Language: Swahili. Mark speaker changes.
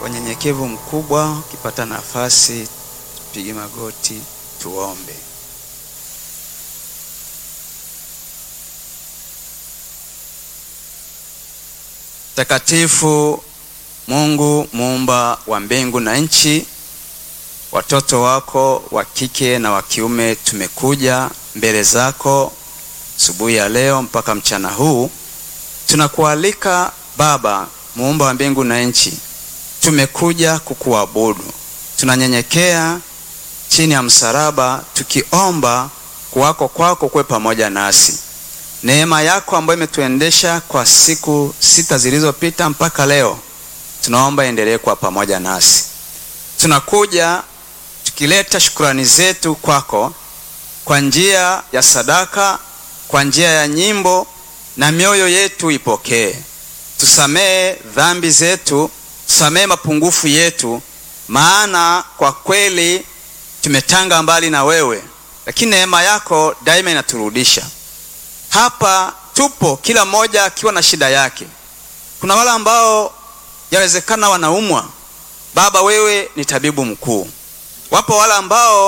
Speaker 1: Kwa nyenyekevu mkubwa, ukipata nafasi, tupige magoti tuombe. Takatifu Mungu muumba wa mbingu na nchi, watoto wako wa kike na wa kiume tumekuja mbele zako asubuhi ya leo mpaka mchana huu. Tunakualika Baba muumba wa mbingu na nchi, tumekuja kukuabudu. Tunanyenyekea chini ya msalaba, tukiomba kuwako kwako kuwe pamoja nasi. Neema yako ambayo imetuendesha kwa siku sita zilizopita mpaka leo, tunaomba endelee kuwa pamoja nasi. Tunakuja tukileta shukrani zetu kwako kwa njia ya sadaka, kwa njia ya nyimbo, na mioyo yetu ipokee. Tusamehe dhambi zetu, tusamehe mapungufu yetu, maana kwa kweli tumetanga mbali na wewe, lakini neema yako daima inaturudisha hapa. Tupo kila mmoja akiwa na shida yake. Kuna wale ambao yawezekana wanaumwa. Baba, wewe ni tabibu mkuu. Wapo wale ambao